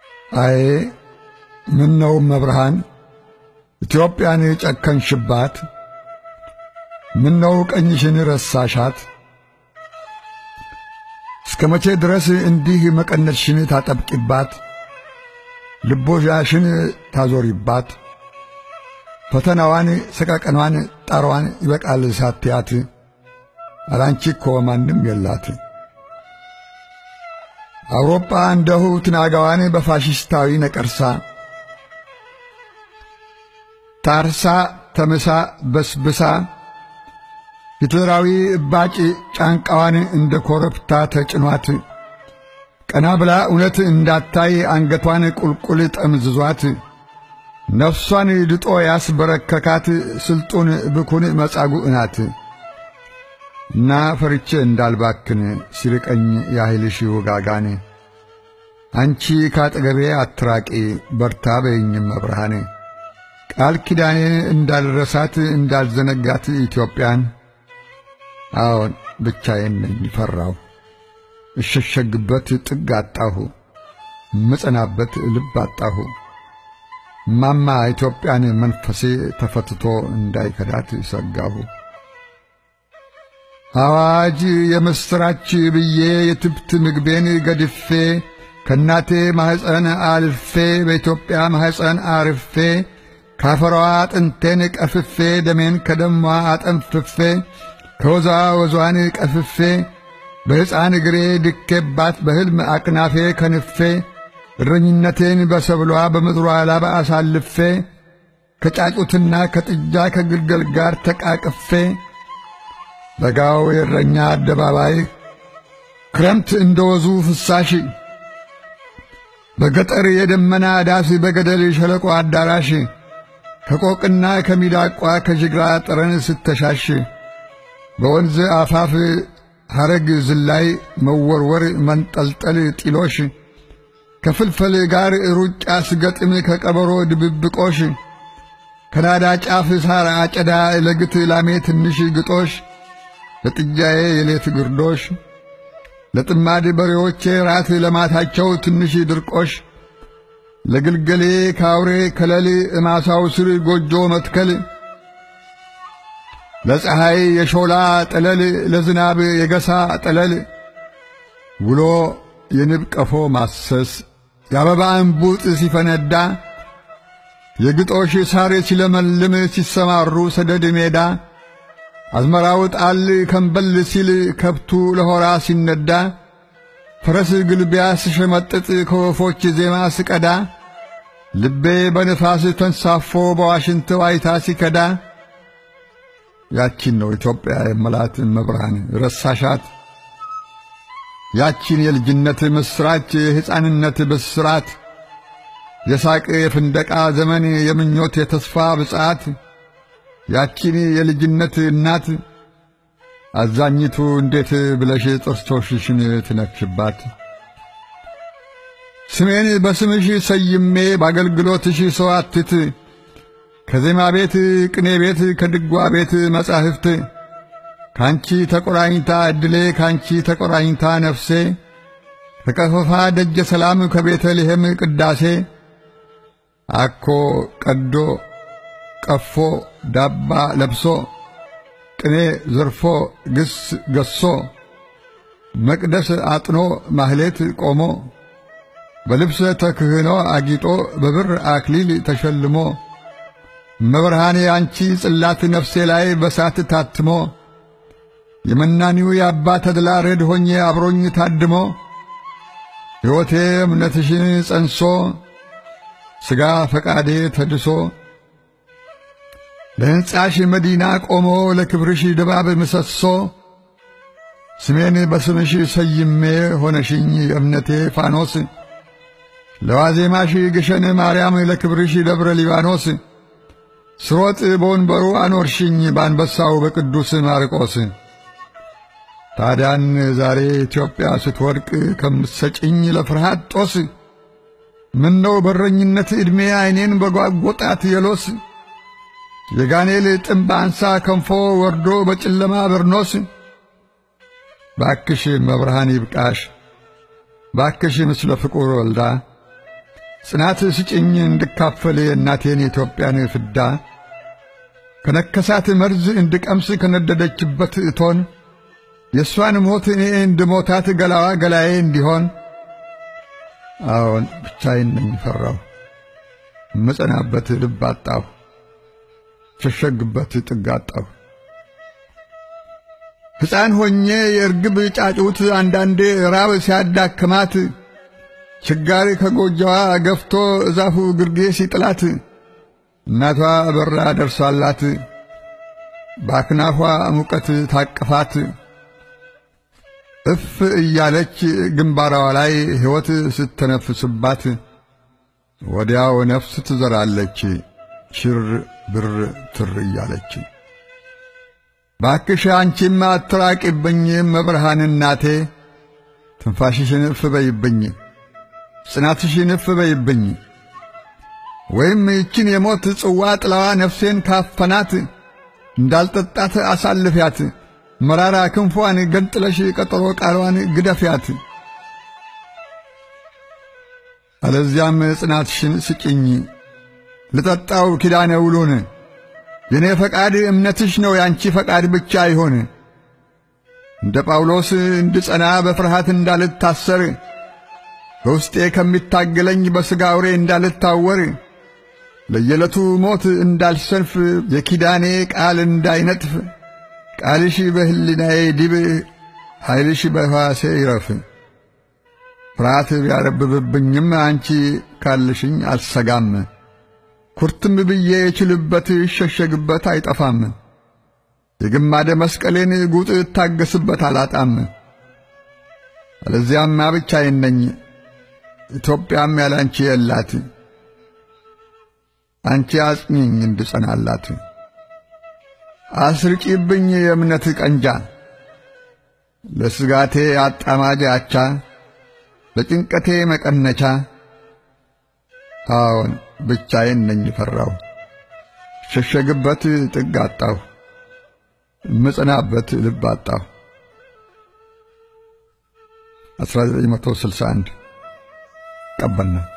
አይ ምን ነው መብርሃን ኢትዮጵያን ጨከንሽባት? ምን ነው ቀኝሽን ረሳሻት? እስከ መቼ ድረስ እንዲህ መቀነትሽን ታጠብቂባት? ልቦሻሽን ታዞሪባት? ፈተናዋን፣ ሰቀቀኗን፣ ጣሯን ይበቃል ሳትያት አላንቺ እኮ ማንም የላት። አውሮፓ እንደሁ ትናጋዋን በፋሽስታዊ ነቀርሳ ታርሳ ተምሳ በስብሳ ሂትለራዊ እባጭ ጫንቃዋን እንደ ኮረብታ ተጭኗት ቀና ብላ እውነት እንዳታይ አንገቷን ቁልቁል ጠምዝዟት ነፍሷን ድጦ ያስበረከካት ስልጡን ብኩን መጻጉዕ ናት። እና ፈርቼ እንዳልባክን ሲርቀኝ ያህልሽ ውጋጋን አንቺ ካጠገቤ አትራቂ በርታ በይኝም መብርሃን ቃል ኪዳኔ እንዳልረሳት እንዳልዘነጋት ኢትዮጵያን አዎን ብቻዬን ነኝ ፈራሁ እሸሸግበት ጥግ አጣሁ ምጸናበት ልብ አጣሁ ማማ ኢትዮጵያን መንፈሴ ተፈትቶ እንዳይከዳት ሰጋሁ። አዋጅ የምስራች ብዬ የትብት ምግቤን ገድፌ ከእናቴ ማኅፀን አልፌ በኢትዮጵያ ማኅፀን አርፌ ካፈሯ አጥንቴን ቀፍፌ ደሜን ከደሟ አጠንፍፌ ከወዛ ወዟን ቀፍፌ በሕፃን እግሬ ድኬባት በሕልም አቅናፌ ከንፌ እረኝነቴን በሰብሏ በምድሯ ላባ አሳልፌ ከጫጩትና ከጥጃ ከግልገል ጋር ተቃቅፌ በጋው የእረኛ አደባባይ ክረምት እንደ ወዙ ፍሳሽ በገጠር የደመና ዳስ በገደል ሸለቆ አዳራሽ ከቆቅና ከሚዳቋ ከጅግራ ጠረን ስተሻሽ በወንዝ አፋፍ ሐረግ ዝላይ መወርወር መንጠልጠል ጢሎሽ ከፍልፈል ጋር ሩጫ ስገጥም ከቀበሮ ድብብቆሽ ከናዳ ጫፍ ሳር አጨዳ ለግት ላሜ ትንሽ ግጦሽ ለጥጃዬ የሌት ግርዶሽ ለጥማድ በሬዎቼ ራት ለማታቸው ትንሽ ድርቆሽ ለግልገሌ ካውሬ ከለል እማሳው ስር ጎጆ መትከል ለፀሐይ የሾላ ጠለል ለዝናብ የገሳ ጠለል ውሎ የንብ ቀፎ ማሰስ የአበባ እንቡጥ ሲፈነዳ የግጦሽ ሳር ሲለመልም ሲሰማሩ ሰደድ ሜዳ አዝመራው ጣል ከንበል ሲል ከብቱ ለሆራ ሲነዳ ፈረስ ግልቢያ ስሸመጥጥ ከወፎች ዜማ ስቀዳ ልቤ በንፋስ ተንሳፎ በዋሽንት ዋይታ ሲከዳ ያቺን ነው ኢትዮጵያ የመላት መብርሃን ረሳሻት? ያቺን የልጅነት ምስራች የሕፃንነት ብስራት የሳቅ የፍንደቃ ዘመን የምኞት የተስፋ ብጻት ያቺን የልጅነት እናት አዛኝቱ እንዴት ብለሽ ጥርሶችሽን ትነክሽባት? ስሜን በስምሽ ሰይሜ በአገልግሎትሽ ሰዋትት ከዜማ ቤት ቅኔ ቤት ከድጓ ቤት መጻሕፍት ካንቺ ተቆራኝታ ዕድሌ ካንቺ ተቆራኝታ ነፍሴ ከቀፈፋ ደጀ ሰላም ከቤተልሔም ቅዳሴ አኮ ቀዶ ቀፎ ዳባ ለብሶ ቅኔ ዘርፎ ግስ ገሶ መቅደስ አጥኖ ማህሌት ቆሞ በልብሰ ተክህኖ አጊጦ በብር አክሊል ተሸልሞ መብርሃኔ አንቺ ጽላት ነፍሴ ላይ በሳት ታትሞ የመናኒው የአባ ተድላ ረድ ሆኜ አብሮኝ ታድሞ ሕይወቴ እምነትሽን ጸንሶ ሥጋ ፈቃዴ ተድሶ ለሕንጻሽ መዲና ቆሞ ለክብርሽ ድባብ ምሰሶ ስሜን በስምሽ ሰይሜ ሆነሽኝ የእምነቴ ፋኖስ ለዋዜማሽ ግሸን ማርያም ለክብርሽ ደብረ ሊባኖስ ስሮጥ በወንበሩ አኖርሽኝ በአንበሳው በቅዱስ ማርቆስ ታዲያን ዛሬ ኢትዮጵያ ስትወድቅ ከምትሰጭኝ ለፍርሃት ጦስ ምነው በረኝነት ዕድሜ ዐይኔን በጓጐጣት የሎስ የጋኔል ጥምብ አንሳ ከንፎ ወርዶ በጨለማ በርኖስ ባክሽ መብርሃን ይብቃሽ ባክሽ ምስለ ፍቁር ወልዳ ጽናት ስጭኝ እንድካፈል የእናቴን የኢትዮጵያን ፍዳ ከነከሳት መርዝ እንድቀምስ ከነደደችበት እቶን የእሷን ሞት እኔ እንድሞታት ገላዋ ገላዬ እንዲሆን አዎን ብቻዬን ነኝ ፈራሁ እምጸናበት ልብ አጣሁ ሸሸግበት ጥግ አጣሁ ሕፃን ሆኜ የእርግብ ጫጩት አንዳንዴ ራብ ሲያዳክማት ችጋሪ ከጎጆዋ ገፍቶ እዛፉ ግርጌ ሲጥላት እናቷ በራ ደርሷላት በአክናፏ ሙቀት ታቅፋት እፍ እያለች ግንባሯ ላይ ሕይወት ስተነፍስባት ወዲያው ነፍስ ትዘራለች ሽር ብር ትር እያለች። ባክሽ አንቺም አትራቂብኝ መብርሃን እናቴ፣ ትንፋሽሽን እፍ በይብኝ፣ ጽናትሽን እፍ በይብኝ። ወይም ይችን የሞት ጽዋ ጥላዋ ነፍሴን ካፈናት እንዳልጠጣት አሳልፊያት፣ መራራ ክንፏን ገንጥለሽ ቀጠሮ ቃሏን ግደፊያት። አለዚያም ጽናትሽን ስጭኝ ልጠጣው ኪዳነ ውሉን የኔ ፈቃድ እምነትሽ ነው ያንቺ ፈቃድ ብቻ ይሆን። እንደ ጳውሎስ እንድጸና በፍርሃት እንዳልታሰር በውስጤ ከሚታገለኝ በሥጋ አውሬ እንዳልታወር ለየዕለቱ ሞት እንዳልሰንፍ የኪዳኔ ቃል እንዳይነጥፍ ቃልሽ በሕሊናዬ ዲብ ኃይልሽ በሕዋሴ ይረፍ። ፍርሃት ቢያረብብብኝም አንቺ ካልሽኝ አልሰጋም። ኩርትም ብዬ የችልበት ይሸሸግበት አይጠፋም። የግማደ መስቀሌን ጉጥ እታገስበት አላጣም። አለዚያማ ብቻዬን ነኝ፣ ኢትዮጵያም ያላንቺ የላት። አንቺ አጽኚኝ እንድጸናላት፣ አስርጪብኝ የእምነት ቀንጃ ለስጋቴ አጣማጅ አቻ ለጭንቀቴ መቀነቻ። አዎን ብቻዬን ነኝ ፈራሁ፣ ሸሸግበት ጥግ አጣሁ፣ ምጽናበት ልብ አጣሁ። 1961 ቀበና